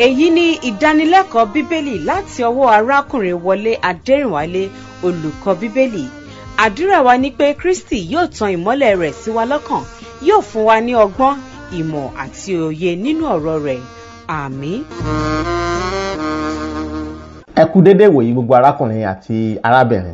èyí ni ìdánilẹ́kọ̀ọ́ bíbélì láti ọwọ́ arákùnrin wọlé adẹ́rìnwálé olùkọ́ bíbélì àdúrà wa ni pé kristi yóò tan ìmọ́lẹ̀ rẹ̀ sí wa lọ́kàn yóò fún wa ní ọgbọ́n ìmọ̀ àti òye nínú ọ̀rọ̀ rẹ̀ àmín. ẹ kú dédé wòyí gbogbo arákùnrin àti arábìnrin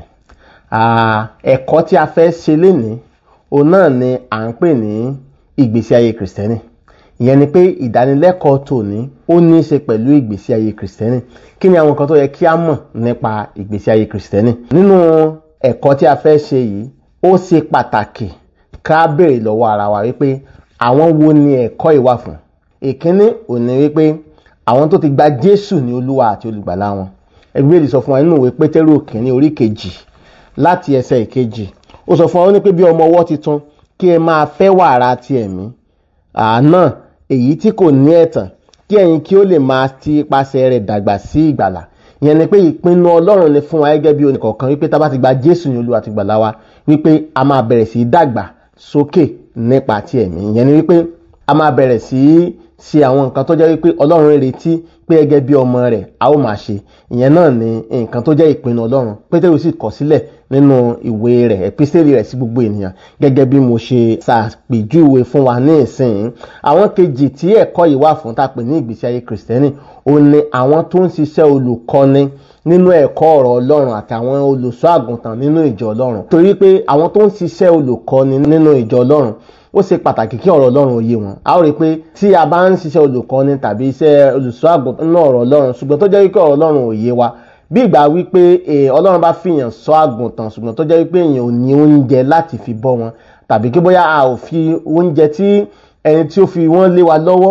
ẹ̀kọ́ tí a fẹ́ ṣe lénìí òun náà ni à ń pè ní ìgbésí ayé kìrìsìtẹ́nì ìyẹn ni pé ìdánilẹ́kọ̀ọ́ tòní ó ní í ṣe pẹ̀lú ìgbésí ayé kìrìsìtẹ́nì kí ni àwọn nǹkan tó yẹ kí a mọ̀ nípa ìgbésí ayé kìrìsìtẹ́nì nínú ẹ̀kọ́ tí a fẹ́ ṣe yìí ó ṣe pàtàkì ká béèrè lọ́wọ́ ara wa wípé àwọn wo ni ẹ̀kọ́ yìí wà fún ìkíní òní wípé àwọn tó ti gba Jésù ní Olúwa àti olùgbàlà wọn ẹgbẹ́ ìlú sọ fún wa nínú ìwé Pétérù kìíní orí kejì láti ẹsẹ̀ ìkejì ó sọ fún wa ó ní pé bí ọmọ ọwọ́ titun kí ẹ máa fẹ́ wàrà ti ẹ̀mí àná èyí tí kò ní ẹ̀tàn kí ẹ̀yin kí ó lè máa ti ipasẹ̀ rẹ̀ dàgbà sí ìgbàlà ìyẹn ni pé ìpinnu Ọlọ́run ni fún wa gẹ́gẹ́ bí oníkọ̀ọ̀kan wípé tá a bá ti gba Jésù ní Olúwa àti ìgbàlà wa wípé a máa bẹ̀rẹ̀ sí í dàgbà sókè nípa ti ẹ̀mí ìyẹn ni wípé a máa bẹ̀rẹ̀ sí í ṣe àwọn nǹkan tó jẹ́ wípé Ọlọ́run retí pé gẹ́gẹ́ bí ọmọ rẹ̀ a ó máa ṣe ìyẹn náà ni nǹkan tó jẹ́ ìpinnu Ọlọ́run Pétérù sì kọ sílẹ̀ nínú ìwé rẹ̀ ẹ̀písẹ́lì rẹ̀ sí gbogbo ènìyàn gẹ́gẹ́ bí mo ṣe ṣàpèjúwe fún wa ní ìsìn àwọn kejì tí ẹ̀kọ́ yìí wà fún tá a pè ní ìgbésí ayé kìrìsìtẹ́nì ó ní àwọn tó ń ṣiṣẹ́ olùkọ́ni nínú ẹ̀kọ́ ọ̀rọ̀ Ọlọ́run àti àwọn olùṣọ́ àgùntàn nínú ìjọ Ọlọ́run torí pé àwọn tó ń ṣiṣẹ́ olùkọ́ni nínú ìjọ Ọlọ́run ó ṣe pàtàkì kí ọ̀rọ̀ Ọlọ́run òye wọn a ó rí i pé tí a bá ń ṣiṣẹ́ olùkọ́ni tàbí iṣẹ́ olùṣọ́ àgùntàn nínú ọ̀rọ̀ Ọlọ́run ṣùgbọ́n tó jẹ́ wípé ọ̀rọ̀ Ọlọ́run òye wa bí ìgbà wípé Ọlọ́run bá fìyàn ṣọ́ àgùntàn ṣùgbọ́n tó jẹ́ wípé èèyàn ò ní oúnjẹ láti fi bọ́ wọn tàbí kí bóyá a ò fi oúnjẹ tí ẹni tí ó fi wọ́n lé wa lọ́wọ́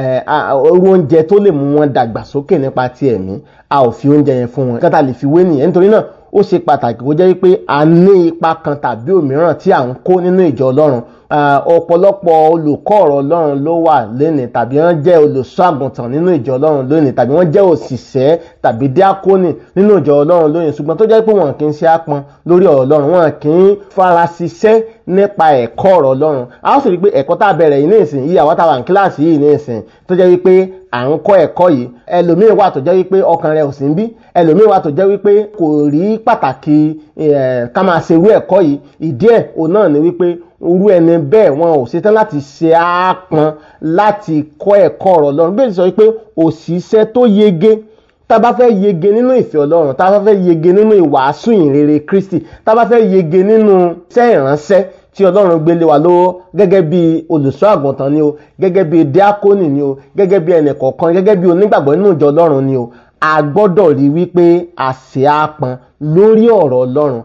orú oúnjẹ tó lè mú wọn dàgbà sókè nípa ti ẹ̀mí a ò fi oúnjẹ yẹn fún wọn kí wọ́n ta lè fi wé nìyẹn nítorí náà ó ṣe pàtàkì kó jẹ́ wípé a ní ipa kan tàbí òmíràn tí à ń kó nínú ìjọ Ọlọ́run ọ̀pọ̀lọpọ̀ olùkọ́ ọ̀rọ̀ Ọlọ́run ló wà lónìí tàbí wọ́n jẹ́ olùṣọ́ àgùntàn nínú ìjọ Ọlọ́run lónìí tàbí wọ́n jẹ́ òṣìṣẹ́ tàbí díákónì nínú ìjọ Ọlọ́run lónìí ṣùgbọ́n tó jẹ́ pé wọn kì í ṣe àpọn lórí ọ̀rọ̀ Ọlọ́run wọn kì í fara ṣiṣẹ́ nípa ẹ̀kọ́ ọ̀rọ̀ Ọlọ́run a ó sì rí i pé ẹ̀kọ́ tá a bẹ̀rẹ̀ yìí ní ìsìn yìí àwọn táwa ní kíláàsì yìí ní ìsìn tó jẹ́ wípé à ń kọ́ ẹ̀kọ́ yìí ẹlòmíín wà tó jẹ́ wípé ọkàn rẹ̀ ò sí ń bí ẹlòmíín wà tó jẹ́ wípé kò rí pàtàkì ká máa ṣe irú ẹ̀kọ́ yìí ìdí ẹ̀ òun náà ni wípé irú ẹni bẹ́ẹ̀ wọn ò ṣetán láti ṣe àápọn láti kọ́ ẹ̀kọ́ ọ̀rọ̀ Ọlọ́run bí èsì sọ wípé òṣìṣẹ́ tó yege tá a bá fẹ́ yege nínú ìfẹ́ Ọlọ́run tá a bá fẹ́ yege nínú ìwàásù ìrere Kristi tá a bá fẹ́ yege nínú iṣẹ́ ìránṣẹ́ tí Ọlọ́run gbélé wa lọ́wọ́ gẹ́gẹ́ bí olùṣọ́ àgùntàn ni o gẹ́gẹ́ bí díákónì ni o gẹ́gẹ́ bí ẹnì kọ̀ọ̀kan gẹ́gẹ́ bí onígbàgbọ́ nínú ìjọ Ọlọ́run ni o a gbọ́dọ̀ rí wípé àṣẹ àpọn lórí ọ̀rọ̀ Ọlọ́run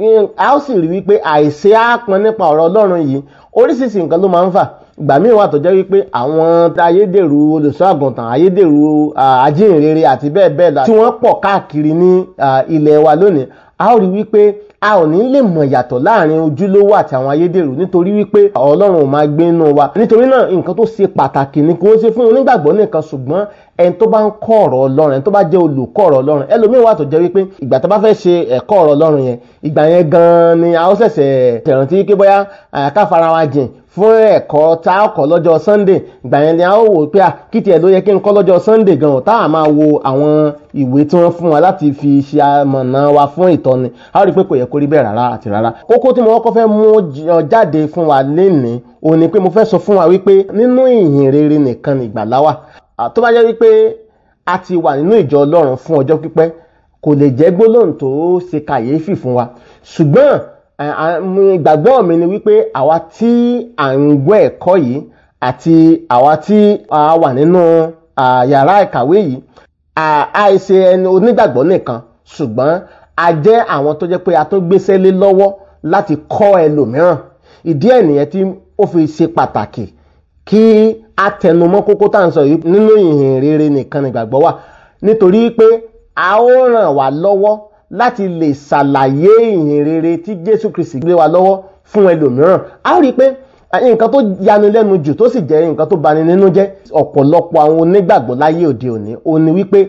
a ó sì rí wípé àìṣe àpọn nípa ọ̀rọ̀ Ọlọ́run yìí oríṣiríṣi nǹkan ló máa ń fà ìgbà míì wà tó jẹ́ wípé àwọn ayédèrú olùṣọ́ àgùntàn ayédèrú ajínrere àti bẹ́ẹ̀ bẹ́ẹ̀ lọ tí wọ́n pọ̀ káàkiri ní ilẹ̀ wa lónìí a ó rí wípé a ò ní lè mọ̀ yàtọ̀ láàrin ojúlówó àti àwọn ayédèrú nítorí wípé ọlọ́run ò máa gbé inú wa nítorí náà nǹkan tó ṣe pàtàkì ni kò ń ṣe fún onígbàgbọ́ nìkan ṣùgbọ́n ẹni tó bá ń kọ́ ọ̀rọ̀ ọlọ́run ẹni tó bá jẹ́ olùkọ́ ọ̀rọ̀ ọlọ́run ẹlòmíín wà tó jẹ́ wípé ìgbà tó bá fẹ́ ṣe ẹ̀kọ́ ọ̀rọ̀ ọlọ́run yẹn ìgbà yẹn gan-an ni a ó ṣẹ̀ṣẹ̀ tẹ̀rántí pé bóyá ká fara wa jìn fún ẹ̀kọ́ tá a kọ́ lọ́jọ́ sunday ìgbà yẹn ni a ó wò pé kí tiẹ̀ ló yẹ kí n kọ́ lọ́jọ́ sunday gan-an tá a máa wo àwọn ìwé tí wọ́n fún wa láti fi ṣe amọ̀nà wa fún ìtọ́ni a ó rí i pé kò yẹ kó rí bẹ́ẹ̀ rárá àti rárá kókó tí mo kọ́kọ́ fẹ́ mú jáde fún wa lénìí òun ni pé mo fẹ́ sọ fún wa wípé nínú ìhìn rere nìkan ni ìgbàlà wà tó bá jẹ́ wípé a ti wà nínú ìjọ ọlọ́run fún ọjọ́ pípẹ́ kò lè jẹ́ gbólóhùn tó ṣe kàyéfì fún wa ṣùgbọ́n ìgbàgbọ́ mi ni wípé àwa tí à ń gbọ́ ẹ̀kọ́ yìí àti àwa tí a wà nínú yàrá ìkàwé yìí àìṣe ẹni onígbàgbọ́ nìkan ṣùgbọ́n a jẹ́ àwọn tó jẹ́ pé a tún gbéṣẹ́ lé lọ́wọ́ láti kọ́ ẹlòmíràn ìdí ẹ̀ nìyẹn tí ó fi ṣe pàtàkì kí a tẹnumọ́ kókó tá à ń sọ yìí nínú ìhìn rere nìkan nígbàgbọ́ wà nítorí pé a ó ràn wá lọ́wọ́ láti lè ṣàlàyé ìhìn rere tí Jésù Kristi gbé wa lọ́wọ́ fún ẹlòmíràn a ó rí i pé nǹkan tó yani lẹ́nu jù tó sì jẹ́ nǹkan tó bani nínú jẹ́ ọ̀pọ̀lọpọ̀ àwọn onígbàgbọ́ láyé òde òní ó ní wípé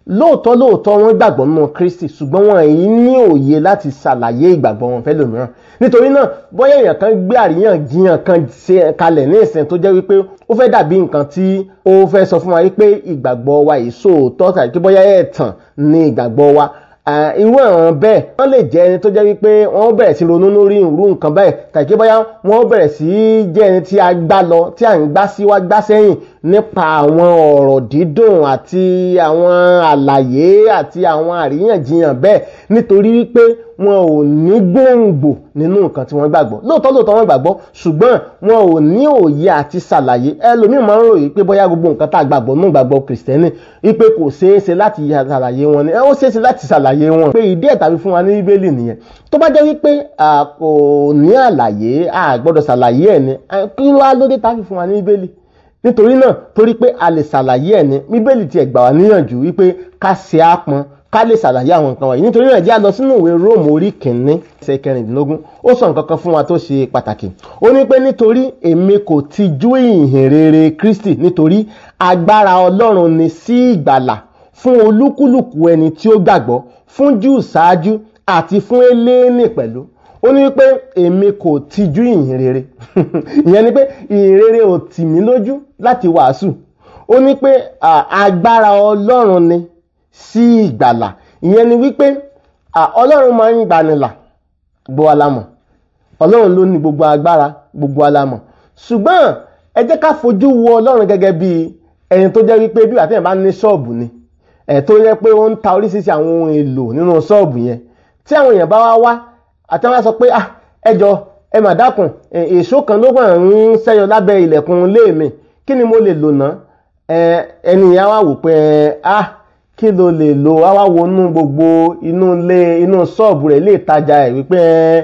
lóòótọ́ lóòótọ́ wọ́n gbàgbọ́ nínú Kristi ṣùgbọ́n wọn èyí ní òye láti ṣàlàyé ìgbàgbọ́ wọn fẹ́lòmíràn nítorí náà bóyá èèyàn kan gbé àríyànjiyàn kan ṣe kalẹ̀ ní ìsìn tó jẹ́ wípé ó fẹ́ dàbí nǹkan tí ó fẹ́ sọ fún wa wípé ìgbàgbọ́ wa yìí sóòótọ́ tàbí pé bóyá ẹ̀tàn ní ìgbàgbọ́ wa irú àwọn bẹ́ẹ̀ wọ́n lè jẹ́ ẹni tó jẹ́ wípé wọ́n bẹ̀rẹ̀ sí ronú lórí irú nǹkan báyìí tàbí bóyá wọ́n bẹ̀rẹ̀ sí jẹ́ ẹni tí a gbá lọ tí à ń gbá síwá gbá sẹ́yìn nípa àwọn ọ̀rọ̀ dídùn àti àwọn àlàyé àti àwọn àríyànjiyàn bẹ́ẹ̀ nítorí wípé wọn ò ní gbòǹgbò nínú nǹkan tí wọ́n gbàgbọ́ lóòótọ́ lóòótọ́ wọ́n gbàgbọ́ ṣùgbọ́n wọn ò ní òye àti ṣàlàyé ẹlòmíì máa ń ròyìn pé bóyá gbogbo nǹkan tá a gbàgbọ́ nínú gbàgbọ́ kìrìsìtẹ́nì wípé kò ṣeé ṣe láti ṣàlàyé wọn ni ó ṣeé ṣe láti ṣàlàyé wọn pé ìdí ẹ̀ tàbí fún wa ní bíbélì nìyẹn tó bá jẹ́ wípé kò ní àlàyé a gbọ́dọ̀ ṣàlàyé ẹ̀ ni kí ló wá lóde tá a fi fún wa ní bíbélì nítorí náà torí pé a lè ṣàlàyé ẹ̀ ní bíbélì tiẹ̀ gbà wá níyànjú wípé ká ṣe àpọn ká lè ṣàlàyé àwọn nǹkan wọ̀nyí nítorí náà jẹ́ a lọ sínú ìwé róòmù orí kìíní ẹsẹ̀ kẹrìndínlógún ó sọ nǹkan kan fún wa tó ṣe pàtàkì ó ní pé nítorí èmi kò tijú ìhìn rere Kristi nítorí agbára Ọlọ́run ni sí ìgbàlà fún olúkúlùkù ẹni tí ó gbàgbọ́ fún Júù ṣáájú àti fún eléèní pẹ̀lú ó ní pé èmi kò tijú ìhìn rere ìyẹn ni pé ìhìn rere ò tì mí lójú láti wàásù ó ní pé agbára Ọlọ́run ni sí ìgbàlà ìyẹn ni wípé ọlọ́run máa ń gbanilà gbogbo alámọ̀ ọlọ́run ló ní gbogbo agbára gbogbo alámọ̀ ṣùgbọ́n ẹ jẹ́ ká fojú wo ọlọ́run gẹ́gẹ́ bí ẹni tó jẹ́ wípé bí àtẹ̀yìn bá ní ṣọ́ọ̀bù ni ẹ̀ tó yẹ pé ó ń ta oríṣiríṣi àwọn ohun èlò nínú ṣọ́ọ̀bù yẹn tí àwọn èèyàn bá wá wá àti wọn sọ pé ah ẹ jọ ẹ mà dákun èso kan ló kàn ń ṣẹ́yọ lábẹ́ ilẹ̀kùn ilé mi kí ni mo lè lò ná ẹnìyàn wá wò pé ah kí ló lè lo wá wọnú gbogbo inú ilé inú ṣọ́ọ̀bù rẹ̀ ilé ìtajà ẹ̀ wípé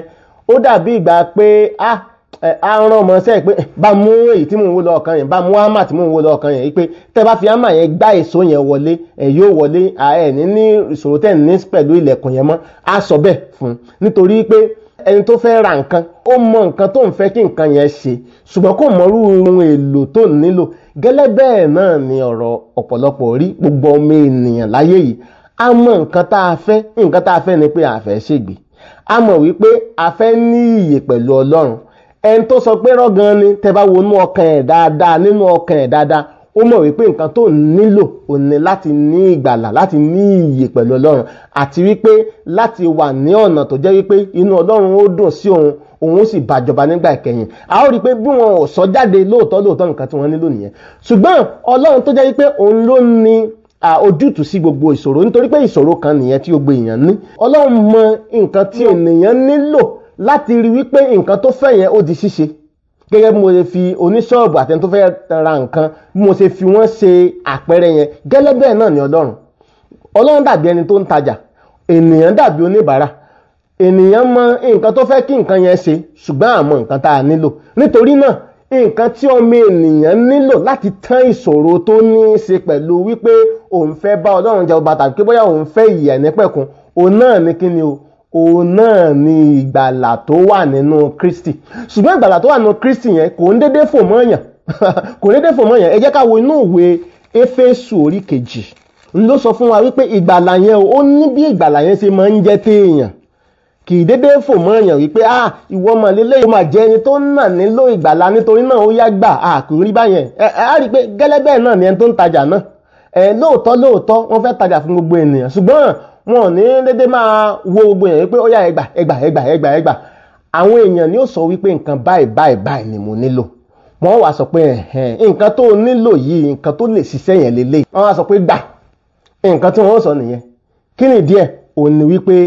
ó dàbí ìgbà pé a rán ọmọ sẹ́ẹ̀ pé bá mú èyí tí mò ń wó lọ́ọ̀kan yẹn bá mú hámà tí mò ń wó lọ́ọ̀kan yẹn wípé tẹ́ bá fi hámà yẹn gbá èso yẹn wọlé ẹ̀ yóò wọlé ẹ̀ ní ní ìṣòro tẹ̀ ní pẹ̀lú ilẹ̀kùn yẹn mọ́ á sọ bẹ́ẹ̀ fún un nítorí pé ẹni tó fẹ́ ra nǹkan ó mọ nǹkan tó ń fẹ́ kí nǹkan yẹn ṣe ṣùgbọ́n kò mọrú ohun èlò tó nílò gẹ́lẹ́ bẹ́ẹ̀ náà ni ọ̀rọ̀ ọ̀pọ̀lọpọ̀ rí gbogbo ọmọ ènìyàn láyé yìí a mọ nǹkan tá a fẹ́ nǹkan tá a fẹ́ ni pé a fẹ́ ṣègbè a mọ̀ wípé a fẹ́ ní ìyè pẹ̀lú ọlọ́run ẹni tó sọ pé rọ́gan ni tẹ́ bá wọnú ọkàn ẹ̀ dáadáa nínú ọkàn ẹ̀ dáadáa ó mọ̀ wípé nǹkan tó nílò ò ní láti ní ìgbàlà láti ní ìyè pẹ̀lú ọlọ́run àti wípé láti wà ní ọ̀nà tó jẹ́ wípé inú ọlọ́run ó dùn sí òun òun sì bàjọba nígbà ìkẹyìn a ó rí i pé bí wọn ò sọ jáde lóòótọ́ lóòótọ́ nǹkan tí wọ́n nílò nìyẹn ṣùgbọ́n ọlọ́run tó jẹ́ wípé òun ló ní ojútùú sí gbogbo ìṣòro nítorí pé ìṣòro kan nìyẹn tí gbogbo èèyàn ní ọlọ́run mọ nǹkan tí ènìyàn nílò láti rí wípé nǹkan tó fẹ́ yẹn ó di ṣíṣe gẹ́gẹ́ bí mo ṣe fi oníṣọ́ọ̀bù àtẹni tó fẹ́ ra nǹkan bí mo ṣe fi wọ́n ṣe àpẹẹrẹ yẹn gẹ́lẹ́ bẹ́ẹ̀ náà ni ọlọ́run ọlọ́run dàbí ẹni tó ń tajà ènìyàn dàbí oníbàárà ènìyàn mọ nǹkan tó fẹ́ kí nǹkan yẹn ṣe ṣùgbọ́n àmọ́ nǹkan tá a nílò nítorí náà nǹkan tí ọmọ ènìyàn nílò láti tán ìṣòro tó ní í ṣe pẹ̀lú wípé òun fẹ́ bá ọlọ́run jẹ ọba tàbí pé bóyá òun fẹ́ ìyà nípẹ̀kun òun náà ní kí ni o òun náà ni ìgbàlà tó wà nínú Kristi ṣùgbọ́n ìgbàlà tó wà nínú Kristi yẹn kò ń dédé fò mọ́yàn kò ń dédé fò mọ́yàn ẹ jẹ́ ká wo inú ìwé Éfésù orí kejì n ló sọ fún wa wípé ìgbàlà yẹn ó ní bí ìgbàlà yẹn ṣe máa ń jẹ́ téèyàn kì í dédé fò mọ́yàn wípé ah ìwọ ọmọ lélẹ́ yóò máa jẹ́ ẹni tó ń nà nílò ìgbàlà nítorí náà ó yá gbà ah kò rí báyẹn ẹ ẹ á rí i pé gẹ́lẹ́ bẹ́ẹ̀ náà ni ẹni tó ń tajà náà ẹ lóòótọ́ lóòótọ́ wọ́n fẹ́ tajà fún gbogbo ènìyàn ṣùgbọ́n wọn ò ní dédé máa wo gbogbo èèyàn wípé ó yá ẹgbà ẹgbà ẹgbà ẹgbà ẹgbà àwọn èèyàn ni ó sọ wípé nǹkan báyìí báyìí báyìí ni mo nílò wọ́n wá sọ pé nǹkan tó nílò yìí nǹkan tó lè ṣiṣẹ́ yẹn lélẹ̀ wọ́n wá sọ pé gbà nǹkan tí wọ́n sọ nìyẹn kí ni díẹ̀ òun ni wípé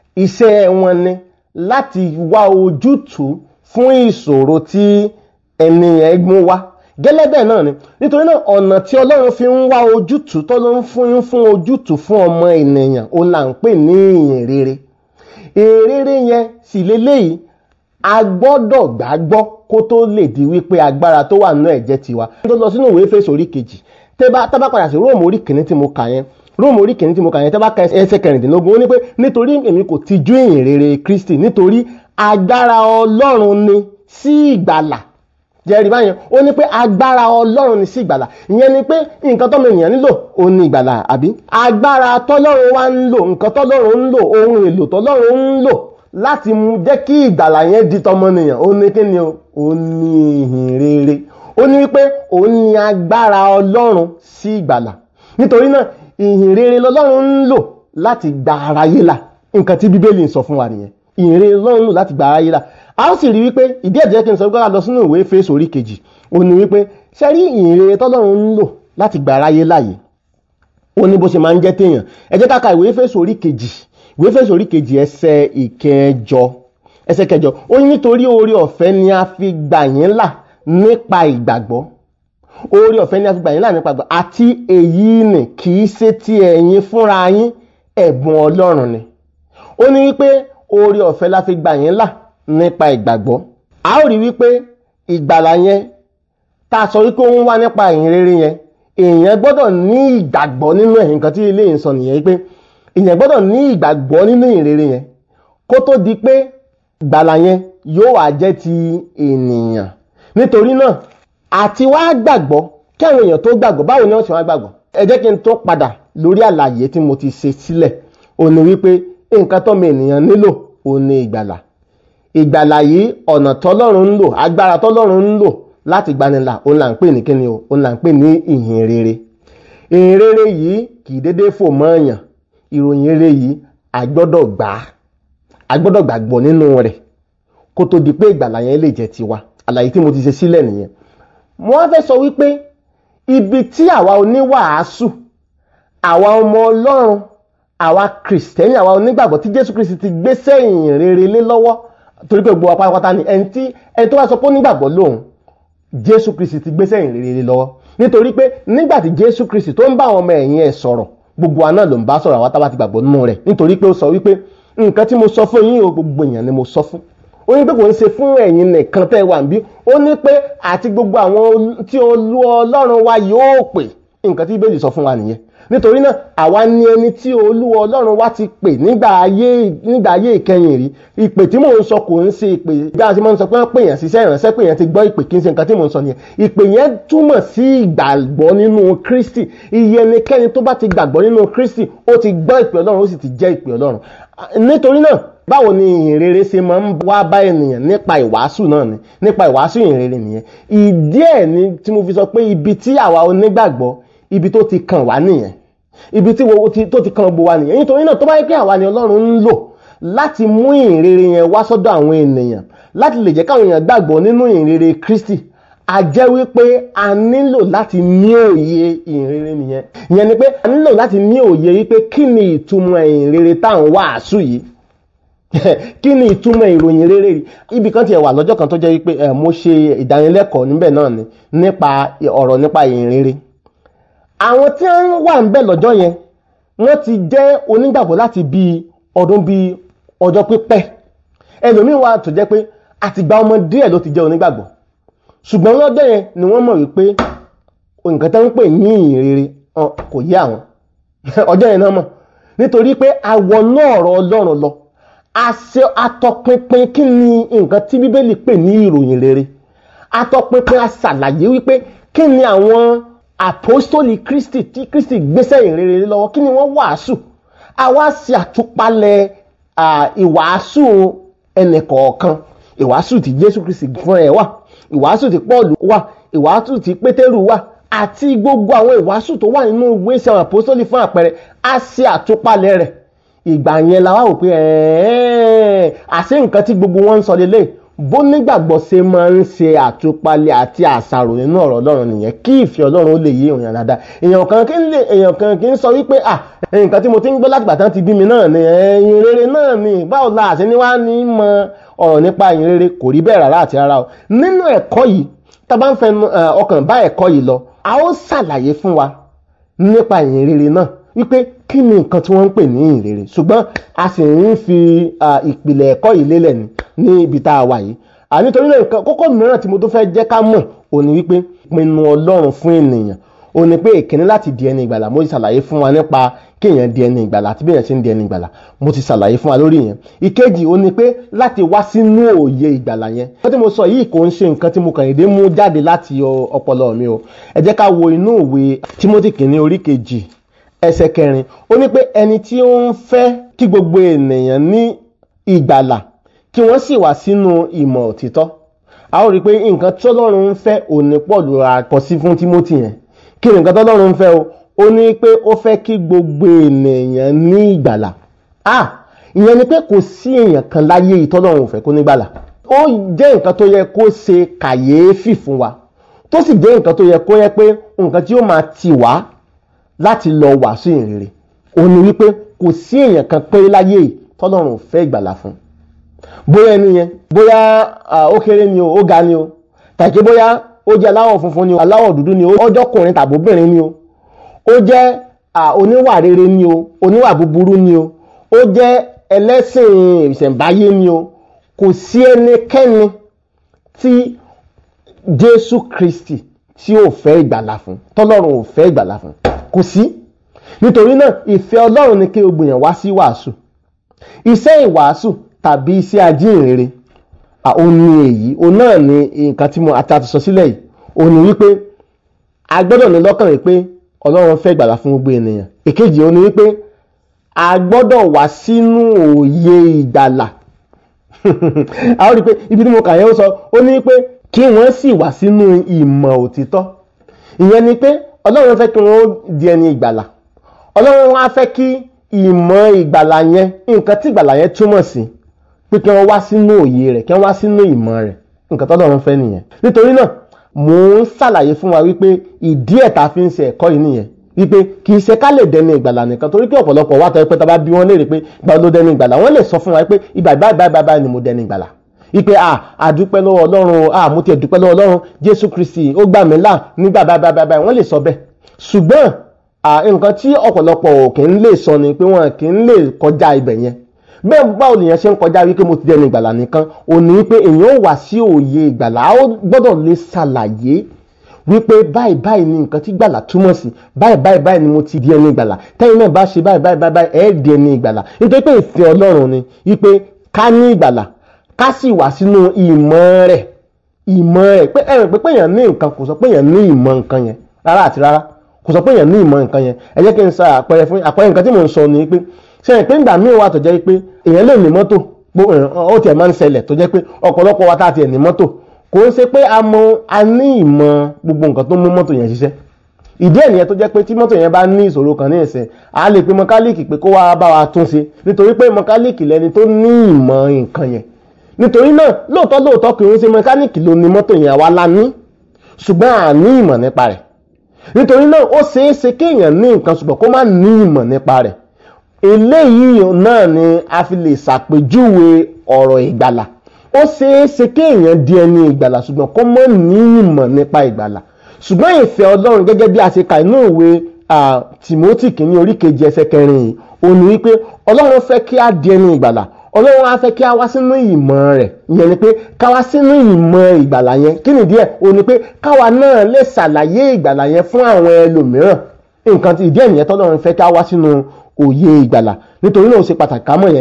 iṣẹ́ wọn ni láti wá ojútùú fún ìṣòro tí ẹni yẹn mú wá gẹ́lẹ́ bẹ́ẹ̀ náà ni nítorí náà ọ̀nà tí ọlọ́run fi ń wá ojútùú tó ló ń fún fún ojútùú fún ọmọ ènìyàn ó là ń pè ní ìyìn rere ìyìn rere yẹn sì leléyìí a gbọ́dọ̀ gbàgbọ́ kó tó lè di wípé agbára tó wà nínú ẹ̀jẹ̀ tiwa tó lọ sínú ìwé Éfésù orí kejì tẹ́bá tábà padà sí Róòmù orí kìíní tí mo kà yẹn Róòmù orí kìíní tí mo kà yẹn tẹ́bá ka ẹsẹ̀ kẹrìndínlógún ó ní pé nítorí èmi kò tijú ìyìn rere Kristi nítorí agbára Ọlọ́run ni sí ìgbàlà jẹ́rìí báyẹn ó ní pé agbára ọlọ́run ní sí ìgbàlà ìyẹn ni pé nǹkan tọ́mọ ènìyàn nílò ó ní ìgbàlà àbí agbára tọ́lọ́run wá ń lò nǹkan tọ́lọ́run ń lò ohun èlò tọ́lọ́run ń lò láti mú jẹ́ kí ìgbàlà yẹn di tọmọnìyàn ó ní kí ni o ó ní ìhìn rere ó ní wípé òun ní agbára ọlọ́run sí ìgbàlà nítorí náà ìhìn rere lọ́lọ́run ń lò láti gba aráyé là nǹkan tí bíbélì ń sọ fún wa nìyẹn ìhìn rere lọ́lọ́run ń lò láti gba aráyé là a ó sì rí wípé ìdí ẹ̀jẹ̀ kí n sọ pé ká lọ sínú ìwé Éfésù orí kejì ó ní wípé ṣe rí ìhìn rere tọ́lọ́run ń lò láti gba aráyé láàyè ó ní bó ṣe máa ń jẹ́ téèyàn ẹ jẹ́ ká ka ìwé Éfésù orí kejì ìwé Éfésù orí kejì ẹsẹ̀ ìkẹjọ ẹsẹ̀ kẹjọ ó ní nítorí oore ọ̀fẹ́ ni a fi gbà yín là nípa ìgbàgbọ́ oore ọ̀fẹ́ ni a fi gbà yín là nípa ìgbàgbọ́ àti èyí nì kì í ṣe ti ẹ̀yin fúnra yín ẹ̀bùn Ọlọ́run ni ó ní wípé oore ọ̀fẹ́ la fi gbà yín là nípa ìgbàgbọ́ a ó rí wípé ìgbàlà yẹn tá a sọ wípé ó ń wá nípa ìyìn rere yẹn èèyàn gbọ́dọ̀ ní ìgbàgbọ́ nínú ẹ̀ nǹkan tí ilé yìí sọ nìyẹn wípé èèyàn gbọ́dọ̀ ní ìgbàgbọ́ nínú ìyìn rere yẹn kó tó di pé ìgbàlà yẹn yóò wá jẹ́ ti ènìyàn nítorí náà àti wá gbàgbọ́ kí àwọn èèyàn tó gbàgbọ́ báwo ni wọ́n ti wá gbàgbọ́ ẹ jẹ́ kí n tó padà lórí àlàyé tí mo ti ṣe sílẹ̀ ó ní wípé nǹkan tọ́mọ ènìyàn nílò ó ní ìgbàlà ìgbàlà yìí ọ̀nà tọ́lọ́run ń lò agbára tọ́lọ́run ń lò láti gbanilà òun là ń pè ní kíni o òun là ń pè ní ìhìn rere ìhìn rere yìí kì í déédéé fò mọ́ èèyàn ìròyìn rere yìí a gbọ́dọ̀ gbà á a gbọ́dọ̀ gbàgbọ́ nínú rẹ̀ kó tó di pé ìgbàlà yẹn lè jẹ́ tiwa àlàyé tí mo ti ṣe sílẹ̀ nìyẹn mo wá fẹ́ sọ wípé ibi tí àwa oníwàásù àwa ọmọ ọlọ́run àwa kìrìsìtẹ́nì àwa onígbàgbọ́ tí jésù kristi ti gbé sẹ́yìn rere lé lọ́wọ́ torí pé gbogbo apátápátá ni ẹni tí ẹni tó bá sọ pé onígbàgbọ́ lòun jésù kristi ti gbé sẹ́yìn rere lé lọ́wọ́ nítorí pé nígbà tí jésù kristi tó ń bá àwọn ọmọ ẹ̀yìn ẹ̀ sọ̀rọ̀ gbogbo wa náà ló ń bá sọ̀rọ̀ àwa tá bá ti gbàgbọ́ nínú rẹ̀ nítorí pé ó sọ wípé nǹkan tí mo sọ fún yín o gbogbo èèyàn ni mo sọ fún ó ní pé kò ń ṣe fún ẹ̀yin nìkan tẹ́ wà níbí ó ní pé àti gbogbo àwọn tí olú ọlọ́run wa yóò pè nǹkan tí bíbélì sọ fún wa nìyẹn nítorí náà àwa ni ẹni tí olúwa ọlọ́run wa ti pè nígbà ayé nígbà ayé ìkẹyìn rí ìpè tí mò ń sọ kò ń ṣe ìpè bí a ti máa ń sọ pé wọ́n pè yàn síṣẹ́ ìránṣẹ́ pé yàn ti gbọ́ ìpè kí n ṣe nǹkan tí mò ń sọ nìyẹn ìpè yẹn túmọ̀ sí ìgbàgbọ́ nínú kristi iye ẹnikẹ́ni tó bá ti gbàgbọ́ nínú kristi ó ti gbọ́ ìpè ọlọ́run ó sì ti jẹ́ ìpè ọlọ́run nítorí náà báwo ni ìhìn rere ṣe máa ń wá bá ènìyàn nípa ìwàásù náà ni nípa ìwàásù ìhìn rere nìyẹn ìdí ẹ̀ ni tí mo fi sọ pé ibi tí àwa onígbàgbọ́ ibi tó ti kàn wá nìyẹn ibi tí tó ti kàn gbogbo wa nìyẹn nítorí náà tó bá yẹ pé àwa ni ọlọ́run ń lò láti mú ìhìn rere yẹn wá sọ́dọ̀ àwọn ènìyàn láti lè jẹ́ káwọn èèyàn gbàgbọ́ nínú ìhìn rere Kristi a jẹ́ wípé a nílò láti ní òye ìhìn rere nìyẹn ìyẹn ni pé a nílò láti ní òye wípé kí ni ìtumọ̀ ìhìn rere tá à ń wàásù yìí kí ni ìtumọ̀ ìròyìn rere yìí ibì kan tiẹ̀ wà lọ́jọ́ kan tó jẹ́ wípé mo ṣe ìdánilẹ́kọ̀ọ́ níbẹ̀ náà ni nípa ọ̀rọ̀ nípa ìhìn rere àwọn tí wọ́n wà ń bẹ̀ lọ́jọ́ yẹn wọ́n ti jẹ́ onígbàgbọ́ láti bí ọdún bí ọjọ́ pípẹ́ ẹlòmíín wà tó jẹ́ pé àtìgbà ọmọ díẹ̀ ló ti jẹ́ onígbàgbọ́ ṣùgbọ́n lọ́jọ́ yẹn ni wọ́n mọ̀ wípé nǹkan tó ń pè ní ìhìn rere kò yé àwọn ọjọ́ yẹn náà mọ̀ nítorí pé àwọn náà ọ̀rọ̀ Ọlọ́run lọ àṣẹ atọpinpin kí ni nǹkan tí Bíbélì pè ní ìròyìn rere atọpinpin aṣàlàyé wípé kí ni àwọn àpọ́stólì kristi tí kristi gbéṣẹ́ ìrere lọ́wọ́ kí ni wọ́n wàásù àwa ṣe àtúpalẹ̀ ìwàásù ẹnìkọ̀ọ̀kan ìwàásù tí jésù kristi fún ẹ wà ìwàásù tí paul wà ìwàásù tí pétérù wà àti gbogbo àwọn ìwàásù tó wà nínú ìwé ìṣe àwọn àpọ́stólì fún àpẹẹrẹ a ṣe àtúpalẹ̀ rẹ̀ ìgbà yẹn la wá wò pé àṣé nǹkan tí gbogbo wọn ń sọ lélẹ́yìí bó nígbàgbọ́ ṣe máa ń ṣe àtúpalẹ̀ àti àṣàrò nínú ọ̀rọ̀ ọlọ́run nìyẹn kí ìfẹ́ ọlọ́run ó lè yé èèyàn dáadáa èèyàn kan kí ń lè èèyàn kan kì í sọ wípé à nǹkan tí mo ti ń gbọ́ látìgbà tán ti bí mi náà ni ẹ̀yìn rere náà ni báwo la àṣẹ ni wá ní mọ ọ̀rọ̀ nípa ẹ̀yìn rere kò rí bẹ́ẹ̀ rárá àti rárá o nínú ẹ̀kọ́ yìí tá a bá ń fẹ́ ọkàn bá ẹ̀kọ́ yìí lọ a ó ṣàlàyé fún wa nípa ẹ̀yìn rere náà wípé kí ni nǹkan tí wọ́n ń pè ní ìyìn rere ṣùgbọ́n a sì ń fi ìpìlẹ̀ ẹ̀kọ́ yìí lélẹ̀ ní ibi tá a wà yìí nítorí náà nǹkan kókó mìíràn tí mo tó fẹ́ jẹ́ ká mọ̀ ò ní wípé pinnu ọlọ́run fún ènìyàn ò ní pé ìkíní láti di ẹni ìgbàlà mo ṣàlàyé fún wa nípa kéèyàn di ẹni ìgbàlà àti béèyàn ṣe ń di ẹni ìgbàlà mo ti ṣàlàyé fún wa lórí yẹn ìkejì ó ní pé láti wá sínú òye ìgbàlà yẹn nǹkan tí mo sọ yìí kò ń ṣe nǹkan tí mo kàn dédé mú jáde láti ọpọlọ mi o ẹ jẹ́ ká wo inú ìwé Timothy kìíní orí kejì ẹsẹ̀ kẹrin ó ní pé ẹni tí ó ń fẹ́ kí gbogbo ènìyàn ní ìgbàlà kí wọ́n sì wà sínú ìmọ̀ òtítọ́ a ó rí i pé nǹkan tọ́lọ́run ń fẹ́ òní pọ̀ ló ra kọ sí fún Timothy yẹn kí ni nǹkan tọ́lọ́run ń fẹ́ o ó ní pé ó fẹ́ kí gbogbo ènìyàn ní ìgbàlà ah ìyẹn ni pé kò sí èèyàn kan láyé ìtọ́lọ́run ò fẹ́ kó nígbàlà ó jẹ́ nǹkan tó yẹ kó ṣe kàyéfì fún wa tó sì jẹ́ nǹkan tó yẹ kó yẹ pé nǹkan tí ó máa tì wá láti lọ wàásù ìrere òun ni wípé kò sí èèyàn kan pé láyé ìtọ́lọ́run ò fẹ́ ìgbàlà fún bóyá ẹni yẹn bóyá ó kéré ni o ó ga ni o tàbí bóyá ó jẹ́ aláwọ̀ funfun ni o aláwọ̀ dúdú ni o ọjọ́kùnrin tàbí obìnrin ni o ó jẹ́ oníwà rere ni o oníwà búburú ni o ó jẹ́ ẹlẹ́sìn ìṣẹ̀ǹbáyé ni o kò sí ẹnikẹ́ni tí Jésù Kristi tí ò fẹ́ ìgbàlà fún tọ́lọ́run ò fẹ́ ìgbàlà fún kò sí nítorí náà ìfẹ́ Ọlọ́run ni kí o gbìyànjú wá sí wàásù iṣẹ́ ìwàásù tàbí iṣẹ́ ajínrere òun ni èyí òun náà ni nǹkan tí mo àti àti sọ sílẹ̀ yìí òun ni wípé a gbọ́dọ̀ ní lọ́kàn wípé Ọlọ́run fẹ́ ìgbàlà fún gbogbo ènìyàn èkejì òun ni wípé a gbọ́dọ̀ wá sínú òye ìgbàlà a ó rí i pé ibi tí mo kà yẹn ó sọ ó ní pé kí wọ́n sì wá sínú ìmọ̀ òtítọ́ ìyẹn ni pé Ọlọ́run fẹ́ kí wọ́n di ẹni ìgbàlà Ọlọ́run wá fẹ́ kí ìmọ̀ ìgbàlà yẹn nǹkan tí ìgbàlà yẹn túmọ̀ sí pé kí wọ́n wá sínú òye rẹ̀ kí wọ́n wá sínú ìmọ̀ rẹ̀ nǹkan tọ́lọ́run fẹ́ nìyẹn nítorí náà mò ń ṣàlàyé fún wa wípé ìdí ẹ̀ tá a fi ń ṣe ẹ̀kọ́ yìí nìyẹn wípé kì í ṣe ká lè dẹni ìgbàlà nìkan torí pé ọ̀pọ̀lọpọ̀ wà tọ́ pé tá a bá bí wọ́n léèrè pé ìgbà ló dẹni ìgbàlà wọ́n lè sọ fún wa pé ìgbà báyìí báyìí báyìí ni mo dẹni ìgbàlà wípé à àdúpẹ́ lọ́wọ́ Ọlọ́run à mo tiẹ̀ dúpẹ́ lọ́wọ́ Ọlọ́run Jésù Kristi ó gbà mí là nígbà báyìí báyìí báyìí wọ́n lè sọ bẹ́ẹ̀ ṣùgbọ́n nǹkan tí ọ̀pọ̀lọpọ̀ kì í lè sọ ni pé wọn kì í lè kọjá ibẹ̀ yẹn bẹ́ẹ̀ báwo lèèyàn ṣe ń kọjá wípé mo ti dẹni ìgbàlà nìkan ò ní wípé èèyàn ò wá sí òye ìgbàlà ó gbọ́dọ̀ lè ṣàlàyé wípé báyìí báyìí ni nǹkan tí gbàlà túmọ̀ sí báyìí báyìí báyìí ni mo ti di ẹni ìgbàlà tẹ́yìn náà bá ṣe báyìí báyìí báyìí ẹ̀ di ẹni ìgbàlà nítorí pé ìfẹ́ Ọlọ́run ni wípé ká ní ìgbàlà ká sì wá sínú ìmọ̀ rẹ̀ ìmọ̀ rẹ̀ pé ẹ̀rìn pé péyàn ní nǹkan kò sọ péyàn ní ìmọ̀ nǹkan yẹn rárá àti rárá kò sọ péyàn ní ìmọ̀ nǹkan yẹn ẹ jẹ́ kí n sọ àpẹẹrẹ fún àpẹẹrẹ nǹkan tí mò ń sọ ni pé ṣe é pé ńgbà míì wà tó jẹ́ pé èèyàn lè ní mọ́tò ó tiẹ̀ máa ń ṣẹlẹ̀ tó jẹ́ pé ọ̀pọ̀lọpọ̀ wa tá a tiẹ̀ ní mọ́tò kò ń ṣe pé a mọ a ní ìmọ̀ gbogbo nǹkan tó mú mọ́tò yẹn ṣiṣẹ́ ìdí ẹ̀ nìyẹn tó jẹ́ pé tí mọ́tò yẹn bá ní ìṣòro kan ní ìsìn a lè pe mọkálíìkì pé kó wá bá wa tún ṣe nítorí pé mọkálíìkì lẹni tó ní ìmọ̀ nǹkan yẹn nítorí náà lóòótọ́ lóòótọ́ kì í ṣe mọkálíìkì ló ní mọ́tò yẹn àwa la ní ṣùgbọ́n a ní ìmọ̀ nípa rẹ̀ nítorí náà ó ṣeé ṣe kéèyàn ní nǹkan ṣùgbọ́n kó má ní ìmọ̀ nípa rẹ̀ eléyìí náà ni a fi lè ṣàpèjúwe ọ̀rọ̀ ìgbàlà ó ṣeé ṣe kéèyàn di ẹni ìgbàlà ṣùgbọ́n kó mọ́ ní ìmọ̀ nípa ìgbàlà ṣùgbọ́n ìfẹ́ ọlọ́run gẹ́gẹ́ bí a ṣe kà inú ìwé Timothy kìíní orí kejì ẹsẹ̀ kẹrin yìí ó ní wípé ọlọ́run fẹ́ kí a di ẹni ìgbàlà ọlọ́run á fẹ́ kí a wá sínú ìmọ̀ rẹ̀ ìyẹn ni pé ká wá sínú ìmọ̀ ìgbàlà yẹn kí nìdí ẹ̀ ó ní pé káwa náà lè ṣàlàyé ìgbàlà yẹn fún àwọn ẹlòmíràn nǹkan tí ìdí ẹ̀ nìyẹn tọ́lọ́run fẹ́ ká wá sínú òye ìgbàlà nítorí náà ó ṣe pàtàkì ká mọ̀ yẹn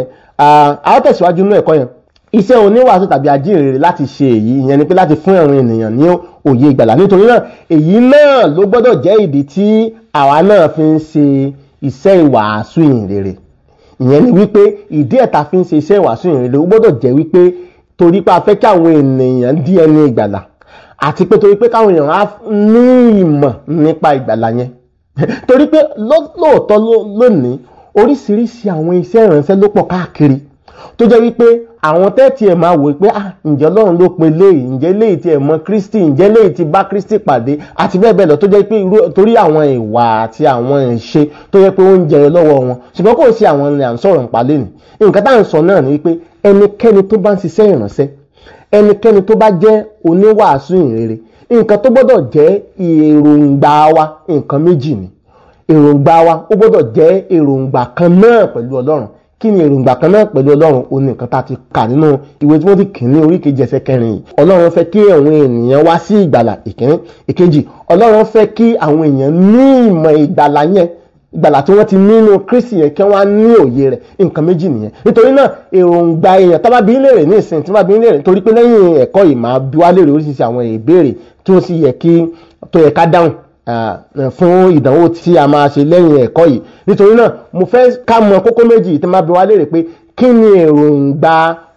a ó tẹ̀síwájú nínú ẹ̀kọ́ yẹn iṣẹ́ oníwàásù tàbí ajínrere láti ṣe èyí ìyẹn ni pé láti fún àwọn ènìyàn ní òye ìgbàlà nítorí náà èyí náà ló gbọ́dọ̀ jẹ́ ìdí tí àwa náà fi ń ṣe iṣẹ́ ìwàásù ìhìnrere ìyẹn ni wípé ìdí ẹ̀ta fi ń ṣe iṣẹ́ ìwàásù ìhìnrere ó gbọ́dọ̀ jẹ́ wípé torí pé a fẹ́ kí àwọn ènìyàn di ẹni ìgbàlà àti pé torí pé káwọn èèyàn á ní ìmọ̀ nípa ìgbàlà yẹn torí pé lóòótọ́ lónìí oríṣiríṣi àwọn iṣẹ́ ìránṣẹ́ ló pọ̀ káàkiri tó jẹ́ wípé àwọn tẹ́tì ẹ̀ máa wò pé ah ǹjẹ́ ọlọ́run ló pe léyìí ǹjẹ́ léyìí tí ẹ̀ mọ kristi ǹjẹ́ léyìí tí bá kristi pàdé àti bẹ́ẹ̀ bẹ́ẹ̀ lọ tó jẹ́ pé torí àwọn ìwà àti àwọn ìṣe tó jẹ́ pé ó ń jẹyọ lọ́wọ́ wọn ṣùgbọ́n kò sí àwọn ilẹ̀ à ń sọ̀rọ̀ nípa lẹ́nu nǹkan tá à ń sọ náà ni wípé ẹnikẹ́ni tó bá ń ṣiṣẹ́ ìránṣẹ́ ẹnikẹ́ni tó bá jẹ́ oníwàásù ìrere nǹkan tó gbọ́dọ̀ jẹ́ èròǹgbà wa nǹkan méjì ni èròǹgbà wa ó gbọ́dọ̀ jẹ́ èròǹgbà kan náà pẹ̀lú ọlọ́run kí ni èròǹgbà kan náà pẹ̀lú ọlọ́run ó ní nǹkan tá a ti kà nínú ìwé tí wọ́n ti kì ní orí kejì ẹsẹ̀ kẹrin yìí ọlọ́run fẹ́ kí àwọn ènìyàn wá sí ìgbàlà ìkíní ìkejì ọlọ́run fẹ́ kí àwọn èèyàn ní ìmọ̀ ìgbàlà yẹn ìgbàlà tí wọ́n ti nínú kristi yẹn kí wọ́n á ní òye rẹ̀ nǹkan méjì nìyẹn nítorí náà èròǹgbà èèyàn tó bá bí léèrè ní ìsìn tí wọ́n bá bí léèrè torí pé lẹ́yìn ẹ̀kọ́ yìí máa bí wá léèrè oríṣiríṣi àwọn ìbéèrè tí ó sì yẹ kí tó yẹ ká dáhùn fún ìdánwò tí a máa ṣe lẹ́yìn ẹ̀kọ́ yìí nítorí náà mo fẹ́ ká mọ kókó méjì tí máa bí wá léèrè pé kí ni èròǹgbà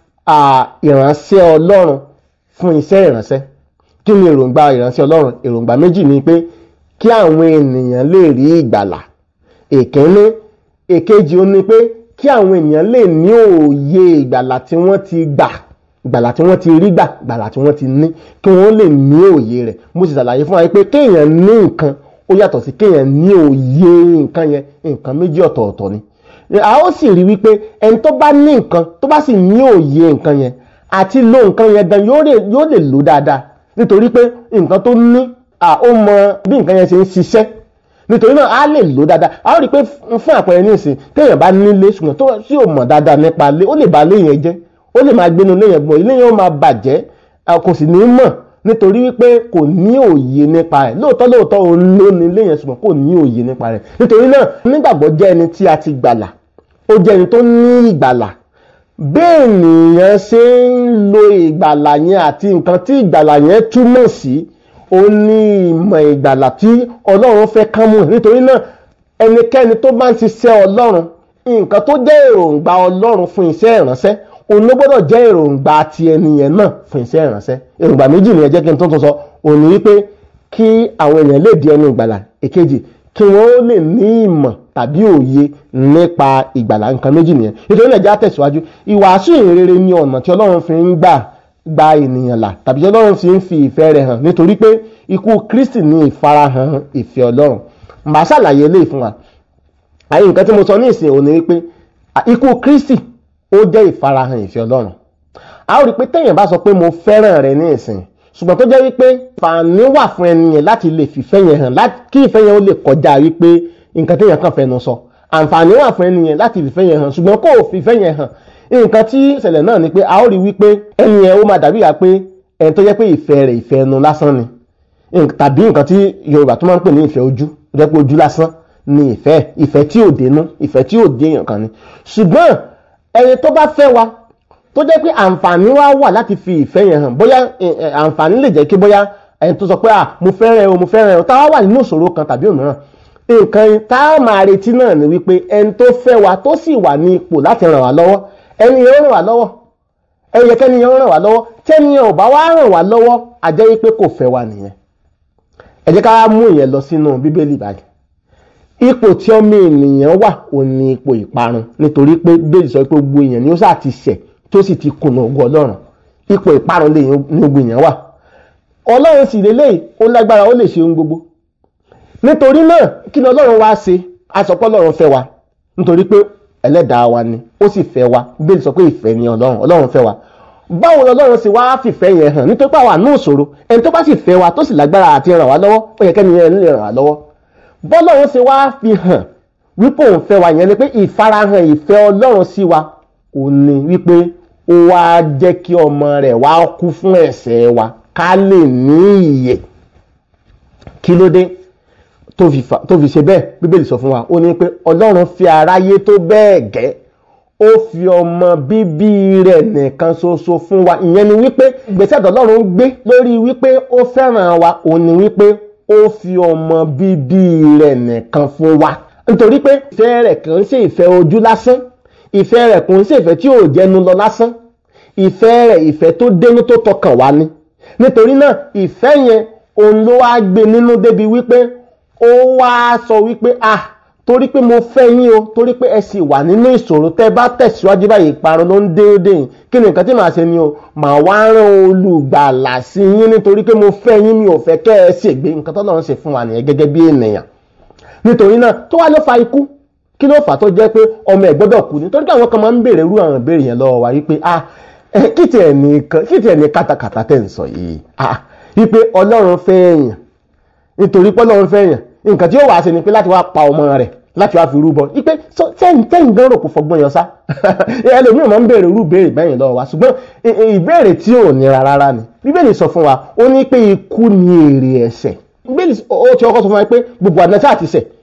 ìránṣẹ́ ọlọ́run fún iṣẹ́ ìránṣẹ́ kí ni èròǹgbà ìránṣẹ́ ọlọ́run èròǹgbà méjì ni pé kí àwọn ènìyàn lè rí ìgbàlà èkínní èkejì ó ní pé kí àwọn ènìyàn lè ní òye ìgbàlà tí wọ́n ti gbà ìgbàlà tí wọ́n ti rí gbà ìgbàlà tí wọ́n ti ní kí wọ́n lè ní òye rẹ̀ mo sì ṣàlàyé fún wa pé kéèyàn ní nǹkan ó yàtọ̀ sí kéèyàn ní òye nǹkan yẹn nǹkan méjì ọ̀tọ̀ọ̀tọ̀ ni a ó sì rí wípé ẹni tó bá ní nǹkan tó bá sì ní òye nǹkan yẹn àti lo nǹkan yẹn gan yóò lè lò dáadáa nítorí pé nǹkan tó ní ó mọ bí nǹkan yẹn ṣe ń ṣiṣẹ́ nítorí náà a lè lò dáadáa a ó rí i pé fún àpẹẹrẹ ní ìsìn téèyàn bá nílé ṣùgbọ́n tó sì ò mọ̀ dáadáa nípa ilé ó lè bà ilé yẹn jẹ́ ó lè máa gbénu ilé yẹn gbọ́n ilé yẹn ó máa bàjẹ́ kò sì ní mọ̀ nítorí wípé kò ní òye nípa rẹ̀ lóòótọ́ lóòótọ́ òun ló ní ilé yẹn ṣùgbọ́n kò ní òye nípa rẹ̀ nítorí náà nígbàgbọ́ jẹ́ ẹni tí a ti gbàlà ó jẹ́ ẹni tó ní ìgbàlà bẹ́ẹ̀ nìyẹn ṣe ń lo ìgbàlà yẹn àti nǹkan tí ìgbàlà yẹn túmọ̀ sí ó ní ìmọ̀ ìgbàlà tí ọlọ́run fẹ́ kán mú nítorí náà ẹnikẹ́ni tó bá ń ṣiṣẹ́ ọlọ́run nǹkan tó jẹ́ èròǹgbà ọlọ́run fún iṣẹ́ ìránṣẹ́ òun ló gbọ́dọ̀ jẹ́ èròǹgbà ti ẹnìyẹn náà fún iṣẹ́ ìránṣẹ́ èròǹgbà méjì nìyẹn jẹ́ kí n tó tún sọ òun ni wípé kí àwọn èèyàn lè di ẹni ìgbàlà èkejì kí wọ́n lè ní ìmọ̀ tàbí òye nípa ìgbàlà nǹkan méjì nìyẹn nítorí náà já tẹ̀síwájú ìwàásù ìrere ni ọ̀nà tí ọlọ́run fi ń gbà gba ènìyàn là tàbí tí ọlọ́run fi ń fi ìfẹ́ rẹ̀ hàn nítorí pé ikú kristi ní ìfarahàn ìfẹ́ ọlọ́run màá ṣàlàyé eléyìí fún wa àyè nǹkan tí mo sọ ní ìsìn òní wípé ikú kristi ó jẹ́ ìfarahàn ìfẹ́ ọlọ́run a ó rí i pé téèyàn bá sọ pé mo fẹ́ràn rẹ ní ìsìn ṣùgbọ́n tó jẹ́ wípé fàánì wà fún ẹni yẹn láti lè fìfẹ́ yẹn hàn kí ìfẹ́ yẹn ó lè kọjá wípé nǹkan téèyàn kàn fẹnu sọ àǹfààní wà fún ẹni yẹn láti fìfẹ́ yẹn hàn ṣùgbọ́n kó o fìfẹ́ yẹn hàn nǹkan tí ìṣẹ̀lẹ̀ náà ni pé a ó rí wípé ẹni yẹn ó máa dàbí ìyá pé ẹni tó jẹ́ pé ìfẹ́ rẹ̀ ìfẹ́ ẹnu lásán ni tàbí nǹkan tí Yorùbá tó máa ń pè ní ìfẹ́ ojú ó jẹ́ pé ojú lásán ni ìfẹ́ ìfẹ́ tí ò dénú ìfẹ́ tí ò dé èèyàn kan ni ṣùgbọ́n ẹni tó bá fẹ́ wa tó jẹ́ pé àǹfààní wa wà láti fi ìfẹ́ yẹn hàn bóyá àǹfààní lè jẹ́ kí bóyá ẹni tó sọ pé ah mo fẹ́ràn o mo fẹ́ràn o táwa wà nínú ìṣòro kan tàbí òmíràn nǹkan tá a máa retí náà ni wípé ẹni tó fẹ́ wa tó sì wà ní ipò láti ràn wá lọ́wọ́ ẹni yẹn ó ràn wá lọ́wọ́ ẹyẹ kẹ́ni yẹn ó ràn wá lọ́wọ́ tẹ́ni yẹn ò bá wá ràn wá lọ́wọ́ a jẹ́ wípé kò fẹ́ wa nìyẹn ẹ jẹ́ ká mú ìyẹn lọ sínú bíbélì báyìí ipò tí ọmọ ènìyàn wà ò ní ipò ìparun nítorí pé bíbélì sọ pé gbogbo èèyàn ni ó sáà ti ṣẹ̀ tó sì ti kùnà ògo ọlọ́run ipò ìparun lè ní gbogbo èèyàn wà ọlọ́run sì lélẹ́yìí ó lágbára ó lè ṣe ohun gbogbo nítorí náà kí ni ọlọ́run wá ṣe àsọpọ̀ ọlọ́run fẹ́ wa nítorí pé ẹlẹ́dàá wa ni ó sì fẹ́ wa bíbélì sọ pé ìfẹ́ ni ọlọ́run ọlọ́run fẹ́ wa báwo lọlọ́run sì wá fìfẹ́ yẹn hàn nítorí pé àwa ní ìṣòro ẹni tó bá sì fẹ́ wa tó sì lágbára àti ràn wá lọ́wọ́ ó yẹ kẹ́ni yẹn lè ràn wá lọ́wọ́ bọ́lọ́run sì wá fi hàn wípé òun fẹ́ wa yẹn ni pé ìfarahàn ìfẹ́ ọlọ́run sí wa ò ní wípé ó wá jẹ́ kí ọmọ rẹ̀ wá kú fún ẹ̀ṣẹ̀ wa ká lè ní ìyè kí ló dé tó fi ṣe bẹ́ẹ̀ bíbélì sọ fún wa ó ní pé ọlọ́run fi aráyé tó bẹ́ẹ̀ gẹ́ ó fi ọmọ bíbí rẹ̀ nìkan ṣoṣo fún wa ìyẹn ni wípé ìgbésẹ̀ tọ́lọ́run gbé lórí wípé ó fẹ́ràn wa ó ní wípé ó fi ọmọ bíbí rẹ̀ nìkan fún wa nítorí pé ìfẹ́ rẹ̀ kì í ṣe ìfẹ́ ojú lásán ìfẹ́ rẹ̀ kò ń ṣe ìfẹ́ tí ò jẹnu lọ lásán ìfẹ́ rẹ̀ ìfẹ́ tó dénú tó tọkàn wá ni nítorí náà ìfẹ́ yẹn òun ló wá gbé nínú débi wípé ó wá sọ wípé ah torí pé mo fẹ́ yín o torí pé ẹ sì wà nínú ìṣòro tẹ́ bá tẹ̀síwájú báyìí ìparun ló ń déédéé yìí kí ni nǹkan tí màá ṣe ni o màá wá rán olùgbàlà sí yín nítorí pé mo fẹ́ yín mi ò fẹ́ kẹ́ ẹ ṣègbé nǹkan tó lọ́run ṣe fún wa nìyẹn gẹ́gẹ́ bí ènìyàn nítorí náà tó wá ló fa ikú kí ló fà tó jẹ́ pé ọmọ ẹ̀ gbọ́dọ̀ kú nítorí pé àwọn kan máa ń béèrè irú àwọn ìbéèrè yẹn lọ́wọ́ wa wípé ah kí tiẹ̀ ní kí tiẹ̀ ní kátàkátà tẹ̀ ń sọ yìí ah wípé ọlọ́run fẹ́ èèyàn nítorí pé ọlọ́run fẹ́ èèyàn nǹkan tí ó wàá ṣe ni pé láti wá pa ọmọ rẹ̀ láti wá fi rúbọ wípé tẹ́yìn gan rò kó fọgbọ́n yọ sá ẹlòmíràn máa ń béèrè irú ìbéèrè bẹ́yìn lọ́wọ́ wa ṣùgbọ́n ìbéèrè tí ò nira rárá ni bíbélì sọ fún wa ó ní pé ikú ni èrè ẹ̀ṣẹ̀ bíbélì ó ti ọkọ sọ fún wa pé gbogbo àdínà sáà ti ṣẹ̀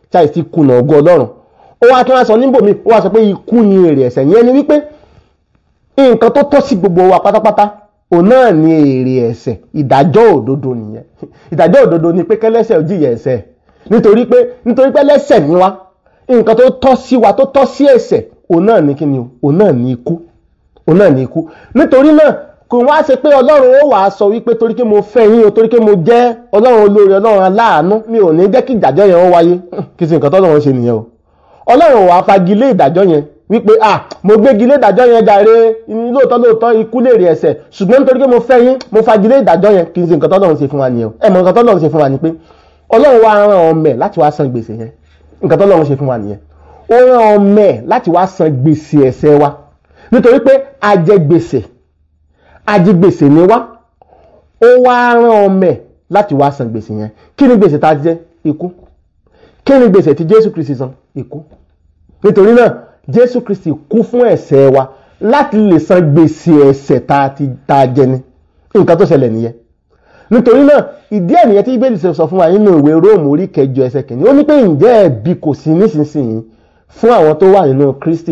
ṣáà ti kùnà ògo ọlọ́run ó wá tún wá sọ níbòmí ó wá sọ pé ikú ni èrè ẹ̀ṣẹ̀ yẹn ni wípé nǹkan tó tọ́ sí gbogbo wa pátápátá òun náà ni èrè ẹ̀ṣẹ̀ ìdájọ́ òdodo nìyẹn ìdájọ́ òdodo ni pé kẹ́lẹ́ṣẹ̀ ò jìyà ẹ̀ṣẹ̀ nítorí pé nítorí pé lẹ́ṣẹ̀ ni wá nǹkan tó tọ́ sí wa tó tọ́ sí ẹ̀ṣẹ̀ òun náà ni kíni o òun náà ni ikú òun náà ni ikú nítorí náà kò wá ṣe pé ọlọ́run ó wàá sọ wípé torí pé mo fẹ́ yín o torí pé mo jẹ́ ọlọ́run olóore ọlọ́run aláàánú mi ò ní jẹ́ kí ìdájọ́ yẹn ó wáyé kí sì nǹkan tọ́lọ́run ṣe nìyẹn o ọlọ́run wàá fagilé ìdájọ́ yẹn wípé ah mo gbégilé ìdájọ́ yẹn jàre lóòótọ́ lóòótọ́ ikú lè rí ẹ̀ṣẹ̀ ṣùgbọ́n nítorí pé mo fẹ́ yín mo fagilé ìdájọ́ yẹn kì í ṣe nǹkan tọ́lọ́run ṣe fún wa nìyẹn o ẹ mọ nǹkan tọ́lọ́run ṣe fún wa ni pé ọlọ́run wá rán ọmọ ẹ̀ láti wá san gbèsè yẹn nǹkan tọ́lọ́run ṣe fún wa nìyẹn ó rán ọmọ ẹ̀ láti wá san gbèsè ẹ̀ṣẹ̀ wa nítorí pé a jẹ gbèsè ajigbèsè ni wá ó wá rán ọmọ ẹ̀ láti wá san gbèsè yẹn kí ni gbèsè tá a jẹ ikú kí ni gbèsè tí Jésù Kristi san ikú nítorí náà Jésù Kristi kú fún ẹ̀ṣẹ̀ wa láti lè san gbèsè ẹ̀ṣẹ̀ tá a ti tá a jẹ ni nǹkan tó ṣẹlẹ̀ nìyẹn nítorí náà ìdí ẹ̀ nìyẹn tí Bíbélì sọ fún wa nínú ìwé Róòmù orí kẹjọ ẹsẹ̀ kìíní ó ní pé ǹjẹ́ ẹ̀bi kò sí nísinsìnyí fún àwọn tó wà nínú Kristi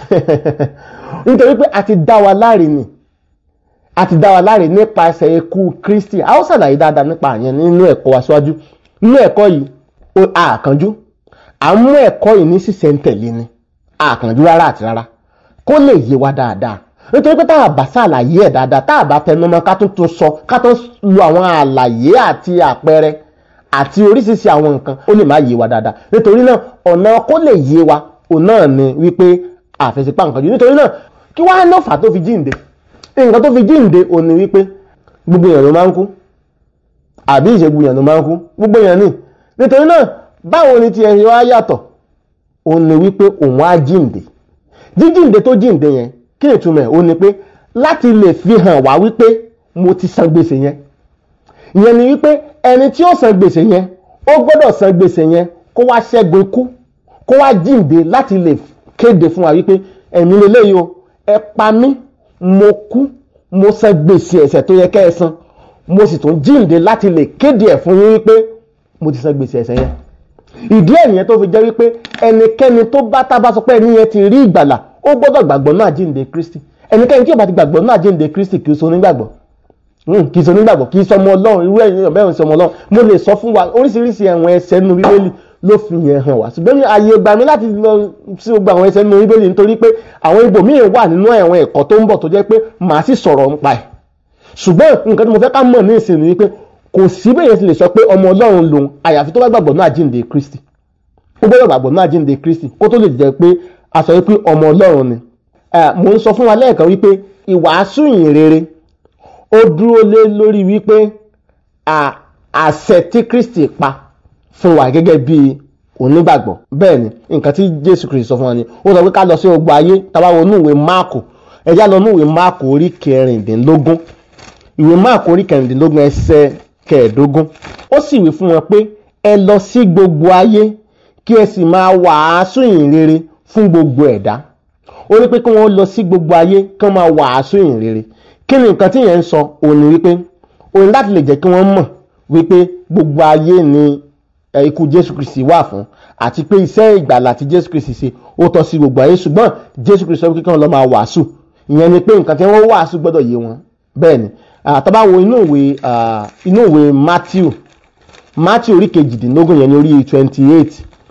nítorí pé a ti dá wa láre ni a ti dá wa láre nípasẹ̀ ikú Kristi a ó ṣàlàyé dáadáa nípa àyẹn nínú ẹ̀kọ́ wa síwájú nínú ẹ̀kọ́ yìí àkànjú à ń mú ẹ̀kọ́ yìí ní sísẹ̀ntẹ̀lé ni àkànjú rárá àti rárá kó lè yé wa dáadáa nítorí pé tá a bá ṣàlàyé ẹ̀ dáadáa tá a bá tẹnumọ́ ká tún tún sọ ká tún lo àwọn àlàyé àti àpẹẹrẹ àti oríṣiríṣi àwọn nǹkan ó lè má yé wa dáadáa nítorí náà ọ̀nà kó lè yé wa òun náà ni wípé àfẹsẹ̀pá nǹkan jù nítorí náà kí wàá náà fà tó fi jíǹde nǹkan tó fi jíǹde òun ni wípé gbogbo èèyàn ló máa ń kú àbí ìṣègùn èèyàn ló máa ń kú gbogbo èèyàn ní nítorí náà báwo ni tiẹ̀ ṣe wá yàtọ̀ òun ni wípé òun á jíǹde jíjíǹde tó jíǹde yẹn kí ni ìtumọ̀ ẹ̀ òun ni pé láti lè fi hàn wá wípé mo ti san gbèsè yẹn ìyẹn ni wípé ẹni tí ó san gbèsè yẹn ó gbọ́dọ̀ san gbèsè yẹn kó wá ṣẹ́gun ikú kó wá jíǹde láti lè kéde fún wa wípé ẹ̀mí lélẹ́yìí o ẹ pa mí mo kú mo san gbèsè ẹ̀ṣẹ̀ tó yẹ kẹ́ ẹ san mo sì tún jíǹde láti lè kéde ẹ̀ fún yín wípé mo ti san gbèsè ẹ̀ṣẹ̀ yẹn ìdí ẹ̀ nìyẹn tó fi jẹ́ wípé ẹnikẹ́ni tó bá tábà sọ pé ẹni yẹn ti rí ìgbàlà ó gbọ́dọ̀ gbàgbọ́ náà jíǹde Kristi ẹnikẹ́ni tí ó bá ti gbàgbọ́ náà jíǹde Kristi kì í so onígbàgbọ́ kì í so onígbàgbọ́ kì í sọmọ Ọlọ́run irú ẹ̀yìn ọ̀bẹ́ òun sọmọ Ọlọ́run mo lè sọ fún wa oríṣiríṣi ẹ̀wọ̀n ẹsẹ̀ nínú Bíbélì ló fi yẹn hàn wá ṣùgbọ́n ààyè gbà mí láti lọ sí gbogbo àwọn ẹsẹ̀ nínú Bíbélì nítorí pé àwọn ibòmíì wà nínú ẹ̀wọ̀n ẹ̀kọ́ tó ń bọ̀ tó jẹ́ pé màá sì sọ̀rọ̀ nípa ẹ̀ ṣùgbọ́n nǹkan tí mo fẹ́ ká mọ̀ ní ìsìn ni wípé kò sí bẹ́ẹ̀ ti lè sọ pé ọmọ Ọlọ́run lòun àyàfi tó bá gbàgbọ́ náà jíǹde Kristi ó gbọ́dọ̀ gbàgbọ́ náà jíǹde Kristi kó tó lè jẹ́ pé a sọ wípé ọmọ Ọlọ́run ni mo ń sọ fún wa lẹ́ẹ̀kan wípé ìwàásù ìyìn rere ó dúró lé lórí wípé àṣẹ tí Kristi pa fún wa gẹ́gẹ́ bí onígbàgbọ́ bẹ́ẹ̀ ni nǹkan tí Jésù Kristi sọ fún wa ni ó sọ pé ká lọ sí gbogbo ayé táwa wo inú ìwé Máàkù ẹ̀yà lọ inú ìwé Máàkù orí kẹrìndínlógún ìwé Máàkù orí kẹrìndínlógún ẹsẹ̀ kẹẹ̀ẹ́dógún ó sì wí fún wọn pé ẹ lọ sí gbogbo ayé kí ẹ sì máa wàásù ìyìn rere fún gbogbo ẹ̀dá ó ní pé kí wọ́n lọ sí gbogbo ayé kí wọ́n máa wàásù ìyìn rere kí ni nǹkan tí yẹn ń sọ òun ni wípé òun láti lè jẹ́ kí wọ́n mọ̀ wípé gbogbo ayé ni ikú Jésù Kristi wà fún àti pé iṣẹ́ ìgbàlà tí Jésù Kristi ṣe ó tọ́ sí gbogbo ayé ṣùgbọ́n Jésù Kristi sọ pé kí wọ́n lọ máa wàásù ìyẹn ni pé nǹkan tí wọ́n wàásù gbọ́dọ̀ yé wọn bẹ́ẹ̀ ni tá bá wo inú ìwé inú ìwé Matthew Matthew orí kejìdínlógún yẹn ní orí twenty eight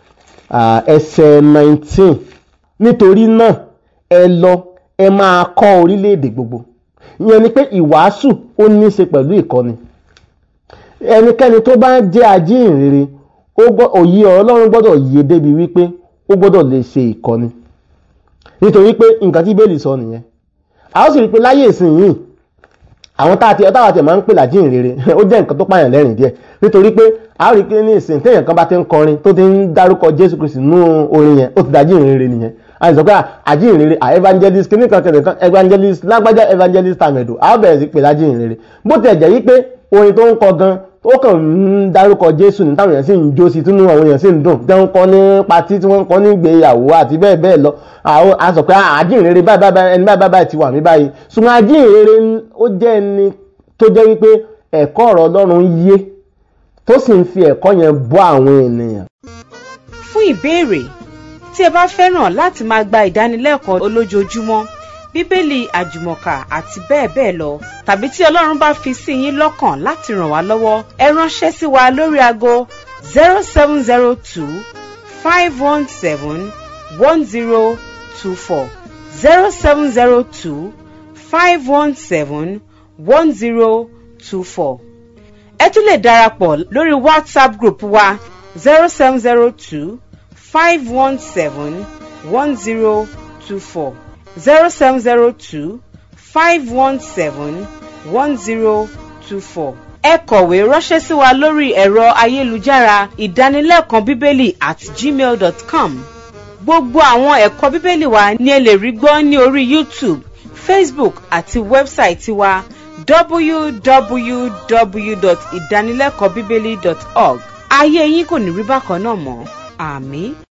ẹsẹ̀ nineteen nítorí náà ẹ lọ ẹ máa kọ́ orílẹ̀-èdè gbogbo ìyẹn ni pé ìwàásù ó ní í ṣe pẹ̀lú ìkọ́ni ẹnikẹ́ni tó bá jẹ́ ajíhìnrere òye ọlọ́run gbọ́dọ̀ yé débi wípé ó gbọ́dọ̀ lè ṣe ìkọ́ni nítorí pé nǹkan tí bẹ́ẹ̀lì sọ nìyẹn a ó sì rí i pé láyé ìsinyìí àwọn tá a ti ọtáwà tí máa ń pè lájíhìnrere ó jẹ́ nǹkan tó pààyàn lẹ́rìn díẹ̀ nítorí pé a ó rí i pé ní ìsìn téèyàn kan bá ti ń kọrin tó ti ń dárúkọ Jésù Kristi nú orin yẹn ó ti dájíhìnrere nìyẹn a sọ pé àjíhìnrere à evangelist kìíní kan kẹ̀lẹ́ kan evangelist lágbájá evangelist tàmẹ̀dò a ó bẹ̀rẹ̀ sí pé lájíhìnrere bó ti ẹ̀jẹ̀ yí pé orin tó ń kọ gan ó kàn ń dárúkọ Jésù ní táwọn èèyàn sì ń jó sí tínú àwọn èèyàn sì ń dùn tí wọ́n ń kọ́ ní patí tí wọ́n ń kọ́ ní ìgbéyàwó àti bẹ́ẹ̀ bẹ́ẹ̀ lọ a sọ pé àjíhìnrere báyìí báyìí ẹni báyìí báyìí ti wà mí báyìí ṣùgbọ́n àjíhìnrere ó jẹ́ ẹni tó jẹ́ wípé ẹ̀kọ́ ọ̀rọ̀ Ọlọ́run yé tó sì ń fi ẹ̀kọ́ yẹn bọ́ àwọn ènìyàn. fún ìbéèrè tí ẹ bá fẹ́ràn láti máa gba ìdánilẹ́kọ̀ọ́ olójoojúmọ́ bíbélì àjùmọ̀kà àti bẹ́ẹ̀ bẹ́ẹ̀ lọ tàbí tí ọlọ́run bá fi sí yín lọ́kàn láti ràn wá lọ́wọ́ ẹ ránṣẹ́ sí wa lórí aago zero seven zero two five one seven one zero two four zero seven zero two five one seven one zero two four ẹ tún lè darapọ̀ lórí whatsapp group wa zero seven zero two five one seven one zero two four zero seven zero two five one seven one zero two four. ẹ kọ̀wé ránṣẹ́ sí wa lórí ẹ̀rọ ayélujára ìdánilẹ́kọ̀ọ́ bíbélì at gmail dot com gbogbo àwọn ẹ̀kọ́ bíbélì wa ni ẹ lè rí gbọ́ ní orí youtube facebook àti wẹ́bsáìtì wa www.ìdánilẹ́kọ̀ọ́bíbélì.org ayé yín kò ní rí bákan náà mọ́ àmì.